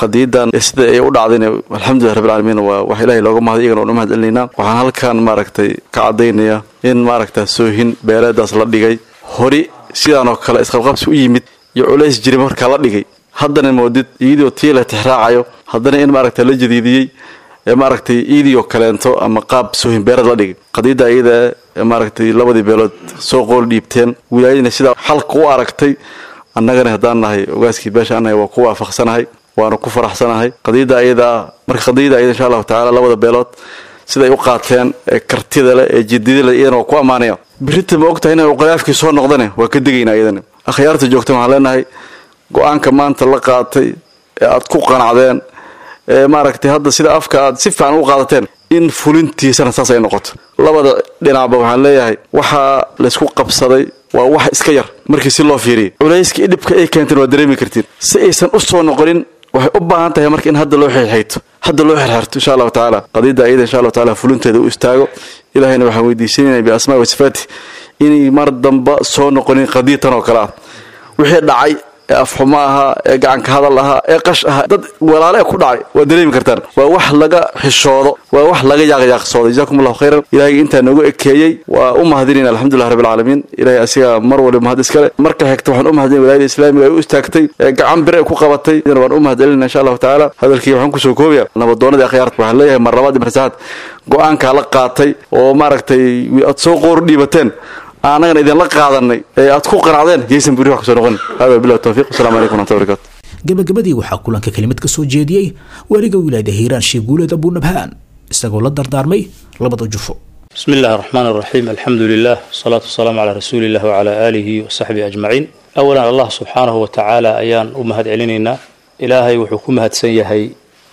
qadiyadan sida ay u dhacdayna alxamdulilah rabbil caalamiin waa wax ilaahay looga mahday iyagana waan u mahad celinaynaa waxaan halkan maaragtay ka caddaynaya in maaragta soohin beeleedaas la dhigay hori sidaan oo kale isqabqabsi u yimid iyo culays jira markaa la dhigay haddana moodid iyadoo tii la tixraacayo haddana in maaragta la jadiidiyey ee maaragtay iidioo kaleento ama qaab soohin beereed la dhigay qadiyadda iyada ee maaragtay labadii beelood soo qool dhiibteen wilaayadina sidaa xalka u aragtay annagana haddaan nahay ogaaskii beesha annahay waa ku waafaqsanahay waana ku faraxsanahay qadiyadda ayadaa marka qadiyadda ayada insha allahu tacaala labada beelood siday u qaateen ee kartida leh ee jidida leh iyadana waa ku ammaanaya birita ma ogtahay inay uqalaafkii soo noqdane waa ka degaynaa iyadana akhyaarta joogta waxaan leenahay go-aanka maanta la qaatay ee aad ku qanacdeen ee maaragtay hadda sida afka aad si fiican u qaadateen in fulintiisana saas ay noqoto labada dhinacba waxaan leeyahay waxaa laysku qabsaday waa wax iska yar markii si loo fiiriyay culayskii dhibka ay keenteen waa dareemi kartiin si aysan u soo noqonin waxay u baahan tahay marka in hadda loo xirxayto hadda loo xirxirto insha allahu tacaala qadiyadda ayada insha allahu tacaala fulinteeda u istaago ilahayna waxaan weydiisanayna biasmaa wa sifaati inay mar damba soo noqonin qadiyatan oo kale ah wixii dhacay ee afxumo ahaa ee gacanka hadal ahaa ee qash ahaa dad walaale ku dhacay waa dareemi kartaan waa wax laga xishoodo waa wax laga yaaqyaaqsoodo jazakum allahu khayran ilaahay intaa noogu ekeeyey waa u mahadinayna alxamdulilah rabbil caalamiin ilaahay asiga mar waliba mahad iskale marka xigta waxaan u mahadinay wilaayada islaamiga ay u istaagtay ee gacan bir ay ku qabatay idana waan u mahadcelinayna insha allahu tacaala hadalkii waxaan kusoo koobaya nabadoonadii akhyaarta waxaan leeyahay mar labaad iyo mar saxaad go-aankaa la qaatay oo maaragtay aad soo qoor dhiibateen annagana idinla qaadanay ee aad ku qanacdeen yaysan buri wax kusoo noqon hada billahi tawfiiq assalamu calaykum waraxmatullahi wabarakatu gabagabadii waxaa kulanka kelimad ka soo jeediyey weliga wilaayada hiiraan sheekh guuleed abunabhaan isagoo la dardaarmay labada jufo بسم الله الرحمن الرحيم الحمد لله والصلاة والسلام على رسول الله وعلى آله وصحبه أجمعين أولا الله سبحانه وتعالى أيان أمهد علينا إلهي وحكم هاد سيهي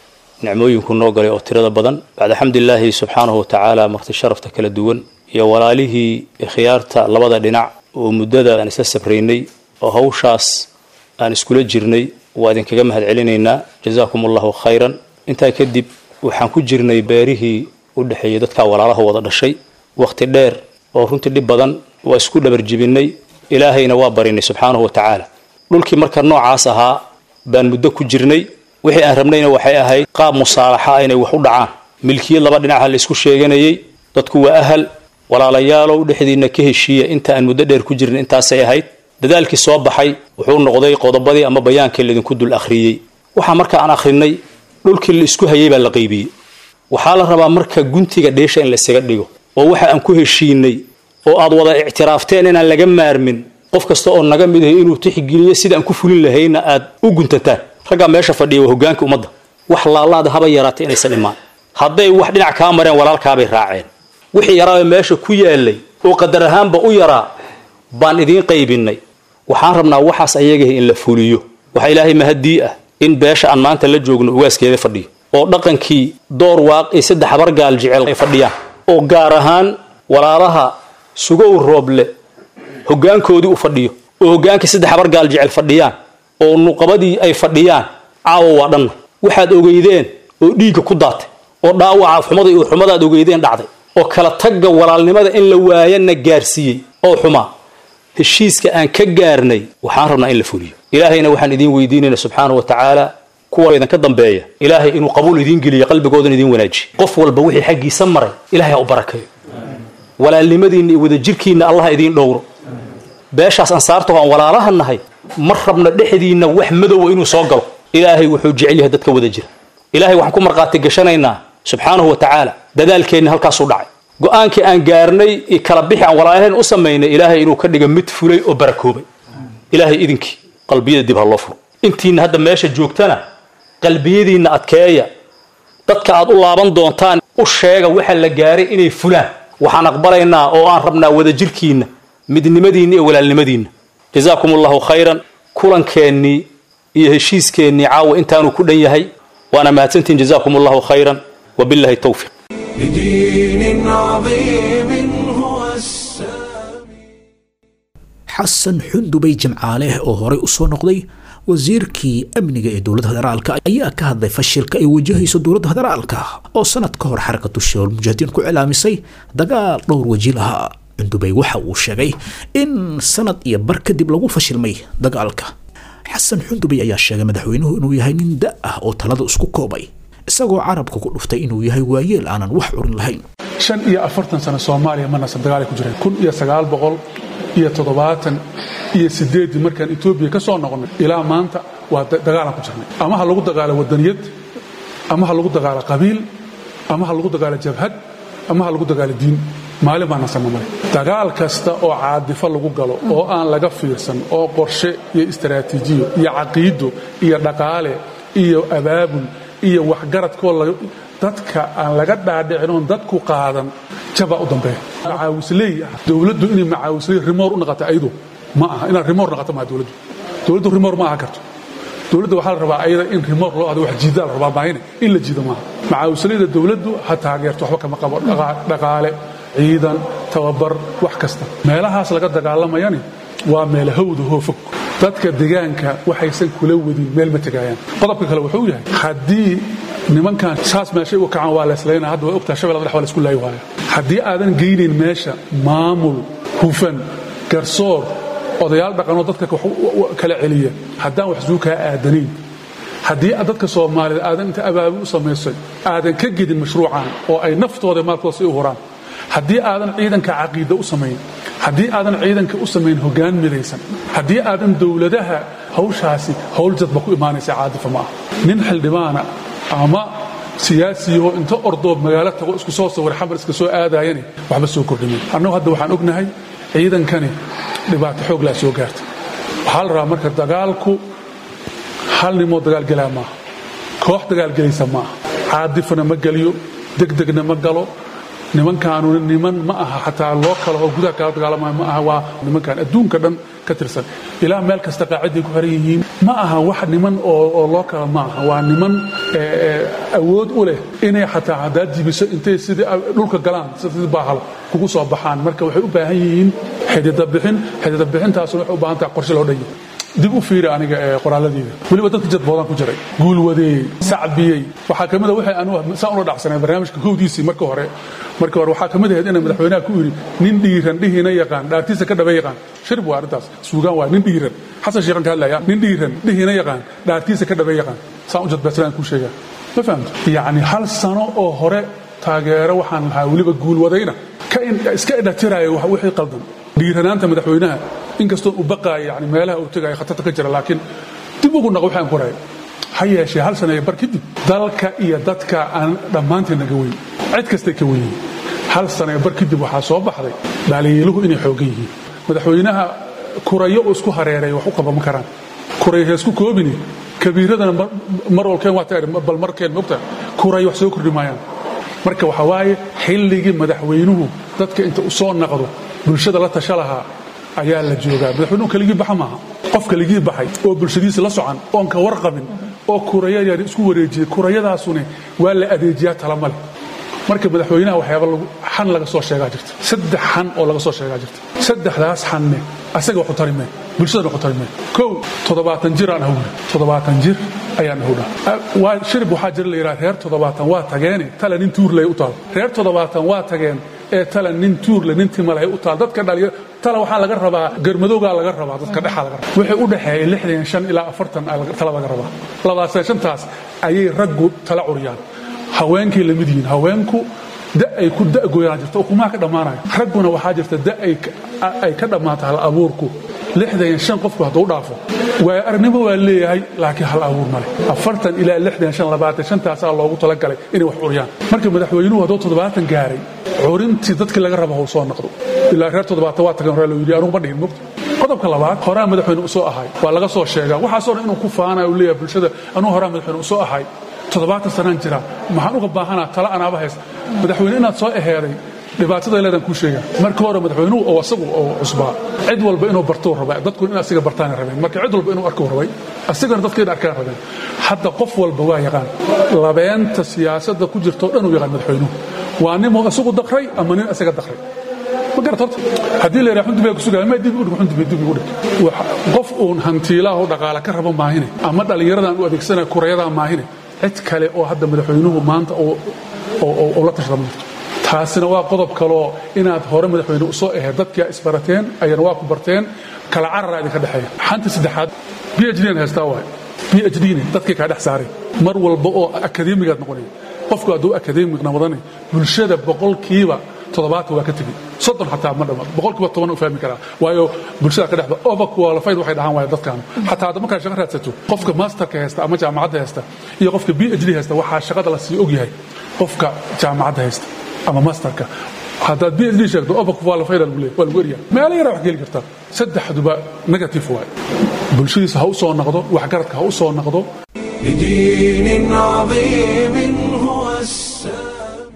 نعموين كن نوغلي أو ترى بدن بعد حمد الله سبحانه وتعالى مرت الشرف تكل الدون يا ولاله خيارتا لبدا دينع ومددا أن سسبريني oo hawshaas aan iskula jirnay waa idinkaga mahad celinaynaa jazaakum allahu khayran intaa kadib waxaan ku jirnay beerihii u dhexeeyay dadka walaalaha wada dhashay wakhti dheer oo runtii dhib badan waa isku dhabarjibinay ilaahayna waa barinay subxaanahu wa tacaala dhulkii marka noocaas ahaa baan muddo ku jirnay wixii aan rabnayna waxay ahayd qaab musaalaxa ah inay wax u dhacaan milkiyad laba dhinaca la isku sheeganayay dadku waa ahal walaalayaalow dhexdiinna ka heshiiya inta aan muddo dheer ku jirnay intaasay ahayd dadaalkii soo baxay wuxuu noqday qodobadii ama bayaankii laydinku dul akhriyey waxaa marka aan akhrinay dhulkii la isku hayay baa la qaybiyey waxaa la rabaa marka guntiga dheesha in laysaga dhigo oo waxa aan ku heshiinay oo aad wada ictiraafteen inaan laga maarmin qof kasta oo naga mid ahay inuu tixgeliyo sida aan ku fulin lahayna aad u guntataan raggaa meesha fadhiya waa hogaanka ummadda wax laalaada haba yaraatay inaysan imaan hadday wax dhinac kaa mareen walaalkaabay raaceen wixii yaraa meesha ku yaalay oo qadar ahaanba u yaraa baan idiin qaybinay waxaan rabnaa waxaas ayagahi in la fuliyo waxaa ilaahay mahadii ah in beesha aan maanta la joogno ugaaskeeda fadhiyo oo dhaqankii door waaqi saddex habar gaal jecel ay fadhiyaan oo gaar ahaan walaalaha sugow rooble hogaankoodii u fadhiyo oo hogaankii saddex habar gaal jecel fadhiyaan oo nuqabadii ay fadhiyaan caawa waa dhanna waxaad ogeydeen oo dhiigga ku daatay oo dhaawaca xumada iyo xumadaad ogeydeen dhacday oo kala tagga walaalnimada in la waayana gaarsiiyey oo xumaa heshiiska aan ka gaarnay waxaan rabnaa in la fuliyo ilaahayna waxaan idiin weydiinayna subxaana wa tacaala kuwa idinka dambeeya ilaahay inuu qabuul idiin geliyo qalbigoodan idiin wanaajiyo qof walba wixii xaggiisa maray ilaahay ha u barakeeyo walaalnimadiinna iyo wadajirkiinna allah idiin dhowro beeshaas ansaarta aan walaalaha nahay ma rabna dhexdiinna wax madowa inuu soo galo ilaahay wuxuu jecel yahay dadka wada jira ilaahay waxaan ku markhaati gashanaynaa subxaanahu wa tacaala dadaalkeenna halkaasuu dhacay go-aankii aan gaarnay iyo kala bixi aan walaalaheen u samaynay ilaahay inuu ka dhiga mid fulay oo barakoobay ilaahay idinkii qalbiyada dib ha loo furo intiina hadda meesha joogtana qalbiyadiinna adkeeya dadka aad u laaban doontaan u sheega waxa la gaaray inay fulaan waxaan aqbalaynaa oo aan rabnaa wadajirkiinna midnimadiinna iyo walaalnimadiinna jazaakum allahu khayran kulankeenii iyo heshiiskeenii caawa intaanuu ku dhan yahay waana mahadsantihin jazaakum allahu khayran wabillahi towfiiq لدين عظيم هو السامي xasan xundubay jimcaale oo horey u soo noqday wasiirkii amniga ee dowladda federaalka ayaa ka hadlay fashilka ay wajahayso dowladda federaalka oo sanad ka hor xarakatu shabaab mujaahidiin ku cilaamisay dagaal dhowr waji lahaa xundubay waxa uu sheegay in sanad iyo bar kadib lagu fashilmay dagaalka xasan xundubay ayaa sheegay madaxweynuhu inuu yahay nin da ah oo talada isku koobay isagoo carabka ku dhuftay inuu yahay waayeel aanan wax curin lahayn shan iyo afartan sano soomaaliya ma nasab dagaalay ku jireen kun iyo sagaal boqol iyo toddobaatan iyo sideeddii markaan etoobiya ka soo noqonnay ilaa maanta waa dagaalaan ku jirnay ama ha lagu dagaalo wadaniyad ama ha lagu dagaalo qabiil ama ha lagu dagaalo jabhad ama ha lagu dagaalo diin maalin baa nasanna male dagaal kasta oo caadifo lagu galo oo aan laga fiirsan oo qorshe iyo istaraatiijiyo iyo caqiido iyo dhaqaale iyo abaabul iyo waxgaradkoo dadka aan laga dhaadhicin oon dadku qaadan jabaa u dambeeya macaawisley ah dowladdu inay macaawisley rimoor u naqato ayadu ma aha inaad rimoor naqato maaha dowladdu dowladdu rimoor ma aha karto dowladda waxaa la rabaa ayada in rimoor loo ado wax jiidaa la rabaa maahine in la jiido maaha macaawisleyda dowladdu ha taageerto waxba kama qabo dhaqaale ciidan tababar wax kasta meelahaas laga dagaalamayani waa meel hawda hoo fog dadka degaanka waxaysan kula wadin meel ma tegaayaan qodobka kale wuxuu yahay haddii nimankan saas meeshay u kacaan waa leeslayna hadda waa ogtaha shabeella madax waa la isku laayi waaya haddii aadan geynayn meesha maamul hufan garsoor odayaal dhaqanoo dadka kala celiya haddaan wax suu kaa aadanayn haddii dadka soomaaliyed aadan inta abaabul u samaysay aadan ka gedin mashruucan oo ay naftooda maalkooda si u huraan haddii aadan ciidanka caqiida u samayn haddii aadan ciidanka u samayn hoggaan midaysan haddii aadan dowladaha hawshaasi hawl jadba ku imaanaysa caadifa ma ah nin xildhibaana ama siyaasiyahoo inta ordoob magaalo tago isku soo sawir xamar iska soo aadaayani waxba soo kordhimin annagu hadda waxaan ognahay ciidankani dhibaato xoog laa soo gaarta waxaa la rabaa marka dagaalku hal nimoo dagaalgelaa maaha koox dagaalgelaysa maaha caadifana ma geliyo degdegna ma galo nimankaanu niman ma aha xataa loo kala oo gudaha kala dagaalamayo ma aha waa nimankan adduunka dhan ka tirsan ilaa meel kasta qaaciday ku xiran yihiin ma aha wax niman oo loo kala ma aha waa niman awood u leh inay xataa haddaad jibiso intay sidii dhulka galaan sidii baahal kugu soo baxaan marka waxay u baahan yihiin xidida bixin xidida bixintaasuna waxay u baahan tahay qorshe loo dhan yahay dib u fiiri aniga ee qoraalladeeda weliba dadka jadboodaan ku jiray guulwadeeyey sacbiyey waxaa ka mid a waxay anu saan ula dhacsanay barnaamijka kowdiisii marka hore marka hore waxaa ka mid ahayd inay madaxweynaha ku yidhi nin dhiiran dhihiina yaqaan dhaartiisa ka dhaba yaqaan shirb waa arrintaas suugaan waa nin dhiiran xasan sheekhan ka hadlaya nin dhiiran dhihiina yaqaan dhaartiisa ka dhaba yaqaan saan u jadbeedsanaan kuu sheegaa ma fahamto yacni hal sano oo hore taageero waxaan lahaa weliba guulwadayna ka iska idhatiraayo wixii qaldan dhiiranaanta madaxweynaha inkastoo u baqaayo yani meelaha uu tegaayo khatarta ka jira laakiin dib ugu naq waxaan korayo ha yeeshee hal saneeyo bar kadib dalka iyo dadka aan dhammaanteen naga weyn cid kastay ka weyn yihiin hal saneeyo bar kadib waxaa soo baxday dhaliiluhu inay xoogan yihiin madaxweynaha kurayo uu isku hareeray wax u qaban karaan kuray heesku koobini kabiiradana mar walkeen waa taari bal markeen mogta kuray wax soo kordhi maayaan marka waxaa waaye xilligii madaxweynuhu dadka inta u soo naqdo bulshada la tasha lahaa ayaa la joogaa madaxweynuhu keligii baxa maaha qof keligii baxay oo bulshadiisa la socan oon ka warqabin oo kuraya yar isku wareejiyey kurayadaasune waa la adeejiyaa talama leh marka madaxweynaha waxyaaba xan laga soo sheegaa jirta saddex xan oo laga soo sheegaa jirta saddexdaas xanne asaga waxu tari mee bulshadana waxu tari mee kow toddobaatan jir aan ahowna toddobaatan jir ayaan ahowna waa shirib waxaa jira la yidhaha reer toddobaatan waa tageene tala nin tuurlay u taal reer toddobaatan waa tageen ee tala nin tuurle nin timalahay u taal dadka dhaliya tala waxaa laga rabaa garmadowgaa laga rabaa dadka dhexaa laga rabaa waxay u dhexeeyay lixdan shan ilaa afartan tala laga rabaa labadaasee shantaas ayay raggu tala curiyaan haweenkay la mid yihiin haweenku da ay ku da'goyaan jirta ukumaha ka dhammaanaya ragguna waxaa jirta da ay ka dhammaato hal abuurku lixdan shan qofku hadduu dhaafo waay aragnimo waa leeyahay laakiin hal abuur male afartan ilaa lixdan shan labaatan shantaasaa loogu talagalay inay wax curiyaan marka madaxweynuhu hadduu toddobaatan gaaray curintii dadkii laga raba hau soo noqdo ilaa reer toddobaatan waa tagan horaa loo yidhi anugu ma dhihin mogta qodobka labaad horaa madaxweyne u soo ahay waa laga soo sheegaa waxaasoo dhan inuu ku faanayo leeyahay bulshada anugu horaa madaxweyne u soo ahay toddobaatan sanaan jiraa maxaan uga baahanaa tala anaaba haysta madaxweyne inaad soo eheeday dhibaatada leedaan kuu sheegaa marka hore madaxweynuhu oo asagu oo cusbaa cid walba inuu bartou raba dadkuna in asiga bartaana rabeen marka cid walba inuu arkuu rabay asigana dadka in arkaan rabeen hadda qof walba waa yaqaan labeenta siyaasadda ku jirtoo dhan uu yaqaan madaxweynuhu waa nimuu isagu dakray ama nin isaga dakray ma garat horta haddii la yidhaha xundubaa ku sugaya ma dib u dhig xundubay dib ugu dhig qof uun hantiilaha oo dhaqaale ka rabo maahine ama dhallinyaradan u adeegsanaya kurayadaa maahine cid kale oo hadda madaxweynuhu maanta oo la tashada ma jirto taasina waa qodob kaloo inaad hore madaxweyne usoo ahayd dadkia isbarateen ayana waa ku barteen kala carara idinka dhexeeya xanta saddexaad b h dn haystaa waay b h dn dadkii kaa dhex saaray mar walba oo akademigaad noqonaya qofku hadduu akademig noqdana bulshada boqolkiiba toddobaatan waa ka tegey soddon xataa ma dhama boqolkiiba toban u fahmi karaa waayo bulshada ka dhexda overqualified waxay dhahaan waaya dadkan xataa hadda markaad shaqo raadsato qofka masterka haysta ama jaamacadda haysta iyo qofka b h d haysta waxaa shaqada la sii ogyahay qofka jaamacadda haysta ama masterka haddaad b h d sheegto overqualified lagu leeyahay waa lagu eryaa meelo yaraa wax geli kartaa saddexduba negative waay bulshadiisa ha u soo noqdo waxgaradka ha u soo noqdo لدين عظيم هو السلام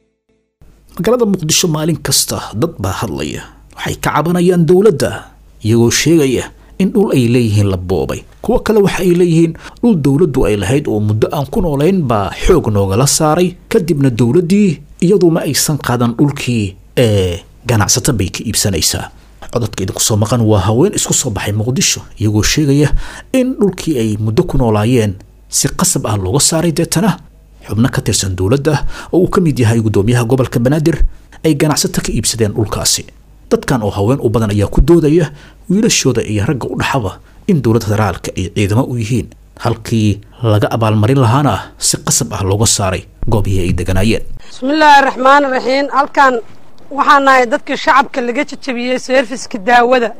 magaalada muqdisho maalin kasta dad baa hadlaya waxay ka cabanayaan dowladda iyagoo sheegaya in dhul ay leeyihiin la boobay kuwo kale waxa ay leeyihiin dhul dowladdu ay lahayd oo muddo aan ku noolayn baa xoog noogala saaray kadibna dowladdii iyadu ma aysan qaadan dhulkii ee ganacsato bay ka iibsanaysaa codadka idinku soo maqan waa haween isku soo baxay muqdisho iyagoo sheegaya in dhulkii ay muddo ku noolaayeen si qasab ah looga saaray deetana xubno ka tirsan dowladda oo uu ka mid yahay gudoomiyaha gobolka banaadir ay ganacsato ka iibsadeen dhulkaasi dadkan oo haween u badan ayaa ku doodaya wiilashooda iyo ragga u dhaxaba in dowladda federaalka ay ciidamo u yihiin halkii laga abaalmarin lahaana si qasab ah looga saaray goobihii ay deganaayeen bismillaahi raxmaan raxiim halkan waxaan nahay dadkii shacabka laga jajabiyey seerfiska daawada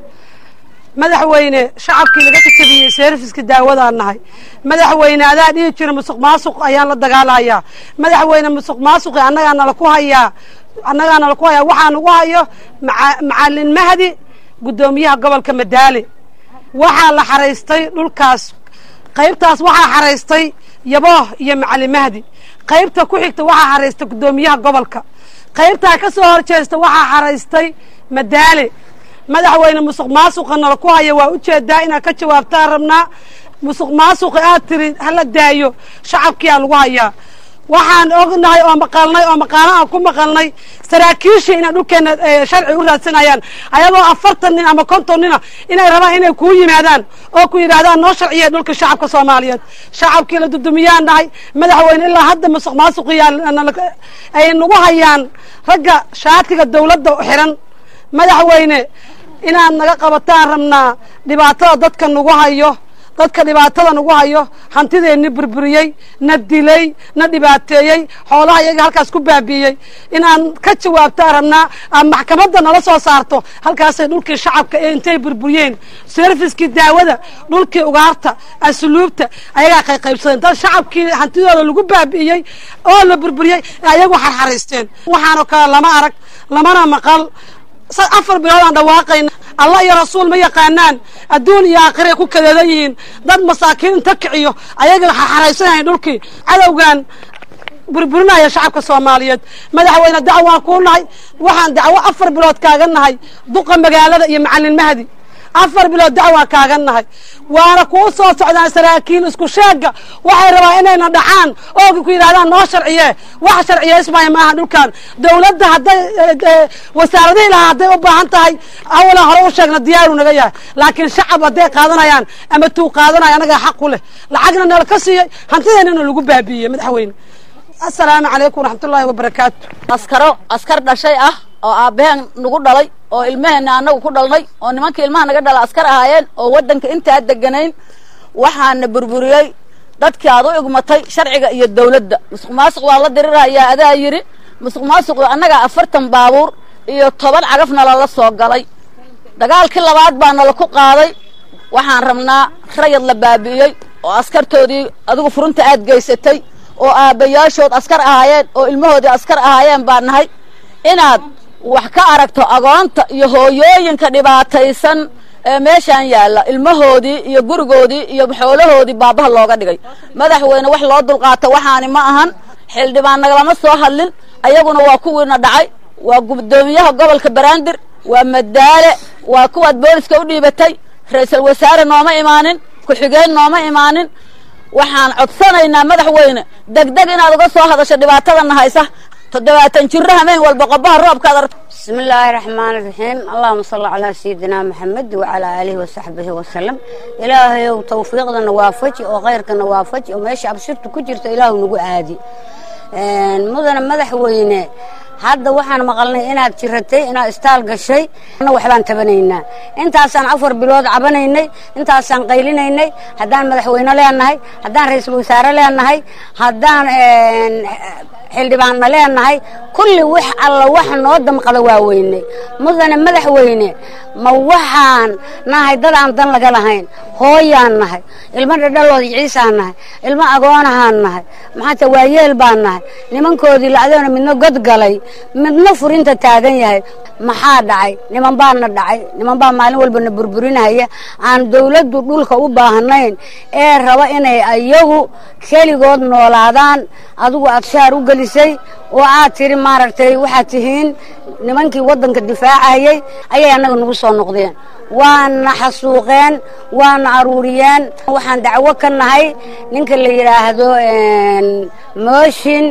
madaxweyne shacabkii laga jajabiyey seerfiska daawadaan nahay madaxweyne adaa dhihi jira musuq maasuq ayaan la dagaalayaa madaxweyne musuq maasuqi annagaa nala ku hayaa annagaa nala ku hayaa waxaa nagu hayo maca- macalin mahdi guddoomiyaha gobolka madaale waxaa la xaraystay dhulkaas qaybtaas waxaa xaraystay yabooh iyo macalin mahdi qaybta ku xigta waxaa xaraystay guddoomiyaha gobolka qaybtaa ka soo horjeesta waxaa xaraystay madaale madaxweyne musuq maasuqa nala ku haya waa ujeedaa inaad ka jawaabtaan rabnaa musuq maasuqa aad tiri hala daayo shacabkiyaa lagu hayaa waxaan ognahay oo maqalnay oo maqaano aan ku maqalnay saraakiishii inay dhulkeena eh, sharci u raadsanayaan ayagoo afartan nin ama konton nina inay rabaan inay kuu yimaadaan oo ku yidhaahdaan noo sharciya dhulka shacabka soomaaliyeed shacabkii la dudumiyaan nahay madaxweyne ilaa hadda musuq maasuqiyaa nala- ay nagu hayaan ragga shaatiga dowladda u xiran madaxweyne inaad naga qabataan rabnaa dhibaatada dadka nagu hayo dadka dhibaatada nagu hayo hantideenni burburiyey na dilay na dhibaateeyey xoolaha iyaga halkaas ku baabi'iyey inaan ka jawaabtaan rabnaa aad maxkamadda nala soo saarto halkaasay dhulkii shacabka ee intay burburiyeen serviskii daawada dhulkii ugaarta asluubta ayagaa qayqaybsadeen dad shacabkii hantidooda lagu baabi'iyey oo la burburiyey ayagu xarxaraysteen waxaanoo kale lama arag lamana maqal sa- afar bilood aan dhawaaqayna allah iyo rasuul ma yaqaanaan adduun iyo aakhirey ku kadeedan yihiin dad masaakiin inta kiciyo ayaga xarxaraysanayan dhulkii cadowgan burburinaya shacabka soomaaliyeed madaxweyne dacwaan kuu nahay waxaan dacwo afar bilood kaaga nahay duqa magaalada iyo macalin mahdi afar bilood dacwaan kaaga nahay waana kuu soo socdaan saraakiil isku sheega waxay rabaan inayna dhacaan oo ku yidhahdaan noo sharciye wax sharciyeysmaya maaha dhulkan dowladda hadday wasaaradihii lahaa hadday u baahan tahay awalan hore u sheegna diyaaru naga yahay laakiin shacab hadday qaadanayaan ama tuu qaadanaya anagaa xaq ku leh lacagna nala ka siiyey hantideennana lagu baabiiyey madaxweyne asalaamu calaykum waraxmatullaahi wabarakaatu askaro askar dhashay ah oo aabbaheen nagu dhalay oo ilmaheenna annagu ku dhalnay oo nimankii ilmaha naga dhala askar ahaayeen oo waddanka intaa deganayn waxaana burburiyey dadkii aad u igmatay sharciga iyo dawladda musuq maasuq waa la dirirayaa adaa yidhi musuq maasuqu annagaa afartan baabuur iyo toban cagafna lala soo galay dagaalkii labaad baa nala ku qaaday waxaan rabnaa rayad la baabi'iyey oo askartoodii adigu furunta aad geysatay oo aabbayaashood askar ahaayeen oo ilmahoodii askar ahaayeen baa nahay inaad wax ka aragto agoonta iyo hooyooyinka dhibaataysan ee meeshaan yaalla ilmahoodii iyo gurigoodii iyo xoolahoodii baabaha looga dhigay madaxweyne wax loo dulqaato waxaani ma ahan xildhibaan nagalama soo hadlin ayaguna waa kuwiina dhacay waa gudoomiyaha gobolka baraandir waa madaale waa kuwaad booliska u dhiibatay ra-iisul wasaare nooma imaanin ku-xigeen nooma imaanin waxaan codsanaynaa madaxweyne degdeg inaad uga soo hadasho dhibaatadana haysa toddobaatan jiro hameen walba qobaha roobkaad aragto بسم الله الرحمن الرحيم اللهم صل على سيدنا محمد وعلى آله وصحبه وسلم إلهي توفيقنا نوافج وغيرك نوافج وماشي أبشرت كجرت إلهي نقو عادي مدن مدح وينه hadda waxaan maqalnay inaad jiratay inaad istaal gashay ana waxbaan tabanaynaa intaasaan afar bilood cabanaynay intaasaan qaylinaynay haddaan madaxweyne leenahay haddaan ra-iisul wasaare leenahay haddaan xildhibaanna leenahay kulli wax alla wax noo damqada waa weynay mudane madaxweyne ma waxaan nahay dad aan dan laga lahayn hooyaan nahay ilmo dhadhalood ciisaan nahay ilmo agoonahaan nahay maxaata waayeel baan nahay nimankoodii lacdoona midna god galay midna furinta taagan yahay maxaa dhacay niman baana dhacay niman baa maalin walba na burburinaya aan dawladdu dhulka u baahnayn ee raba inay ayagu keligood noolaadaan adigu aad shaar u gelisay oo aad tiri maaragtay waxaad tihiin nimankii waddanka difaacayay ayay annaga nagu soo noqdeen waana xasuuqeen waana aruuriyeen waxaan dacwo ka nahay ninka la yidhaahdo mooshin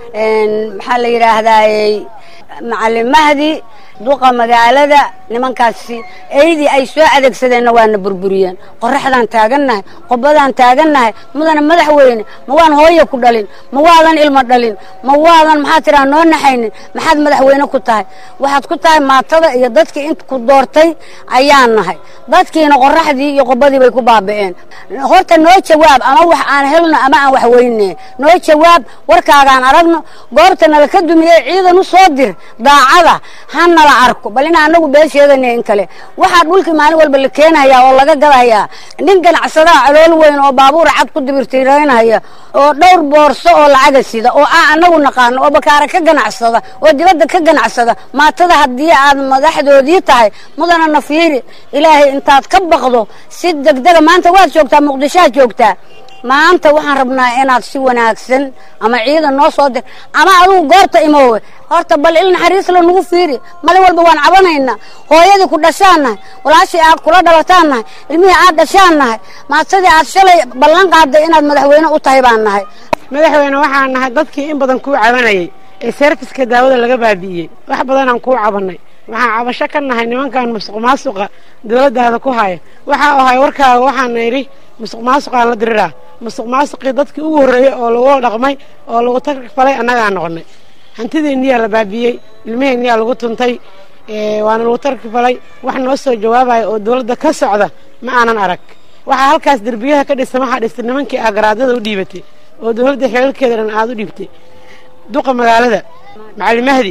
maxaa la yidhaahdaayey macalin mahdi duqa magaalada nimankaasi eydii ay soo adeegsadeenna waana burburiyeen qoraxdaan taagannahay qobadaan taagannahay mudana madaxweyne ma waan hooya ku dhalin ma waadan ilmo dhalin ma waadan maxaa tiraa noo naxaynin maxaad madaxweyne ku tahay waxaad ku tahay maatada iyo dadkii int ku doortay ayaan nahay dadkiina qoraxdii iyo qobadii bay ku baabi'een horta noo jawaab ama wax aan helno ama aan wax weyne noo jawaab warkaagaan aragno goorta nala ka dumiyey ciidan u soo dir daacada hana la arko bal in anagu been sheegana in kale waxaa dhulkii maalin walba la keenayaa oo laga gadayaa nin ganacsadaha calool weyn oo baabuur cad ku dibirtiraynaya oo dhowr boorso oo lacaga sida oo aan anagu naqaano oo bakaara ka ganacsada oo dibadda ka ganacsada maatada haddii aad madaxdoodii tahay mudana nafiiri ilaahay intaad ka baqdo si degdega maanta waad joogtaa muqdishoad joogtaa maanta waxaan rabnaa inaad si wanaagsan ama ciidan noo soo dir ama adugu goorta imoowe horta bal il naxariis la nagu fiiri malin walba waan cabanaynaa hooyadii ku dhashaan nahay walaashii aad kula dhalataan nahay ilmihii aad dhashaan nahay maatadii aad shalay ballan qaaday inaad madaxweyne u tahay baan nahay madaxweyne waxaan nahay dadkii in badan kuu cabanayay ee serviska daawada laga baabi'iyey wax badanaan kuu cabanay waxaan cabasho ka nahay nimankan musuq maasuqa dowladdaada ku haya waxaa ahay warkaaga waxaana idhi musuq maasuqaan la diriraa musuq maasuqii dadkii ugu horreeyey oo lagu dhaqmay oo lagu tagfalay annagaa noqonay hantideenniyaa la baabiiyey ilmaheenniyaa lagu tuntay waana lagu tarkifalay wax noo soo jawaabaya oo dowladda ka socda ma aanan arag waxaa halkaas derbiyaha ka dhisan waxaa dhistay nimankii agaraadada u dhiibatay oo dowladda xeelkeeda dhan aada u dhiibtay duqa magaalada macalin mahdi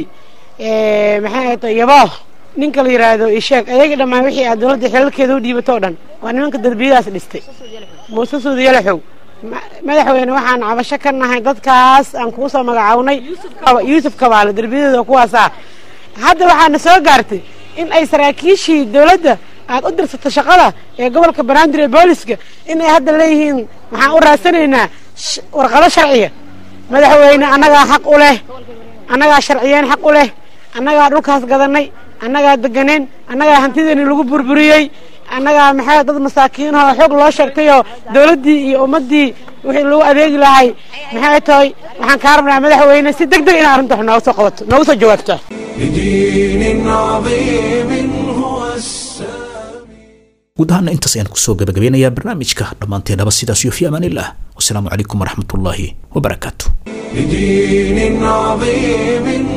maxay tahay yabooh ninka la yidhaahdo isheeg ayaga dhammaan wixii aad dowladda xeelkeeda u dhiibatoo dhan waa nimanka derbiyadaas dhistay muuse suudiyalaxow madaxweyne waxaan cabasho ka nahay dadkaas aan kuu soo magacawnay yuusuf kabaale derbiyadooda kuwaasaa hadda waxaana soo gaartay in ay saraakiishii dowladda aad u dirsato shaqada ee gobolka banaadir ee booliska in ay hadda leeyihiin waxaan u raadsanaynaa warqado sharciya madaxweyne annagaa xaq u leh annagaa sharciyeen xaq u leh annagaa dhulkaas gadanay annagaa deganeen annagaa hantideeni lagu burburiyey annagaa maxaa dad masaakiinahoo xoog loo sheegtayoo dowladdii iyo ummaddii wixii lagu adeegi lahay maxay tahay waxaan kaa rabnaa madaxweyne si deg deg in arrinta wax nooga soo qabato noogu soo jawaabto بدين عظيم هو guud ahaana intaas ayaan kusoo gabagabeynayaa barnaamijka dhammaanteennaba sidaas iyo fi amaanillah wasalaamu calaykum waraxmatullaahi wabarakaatu بدين عظيم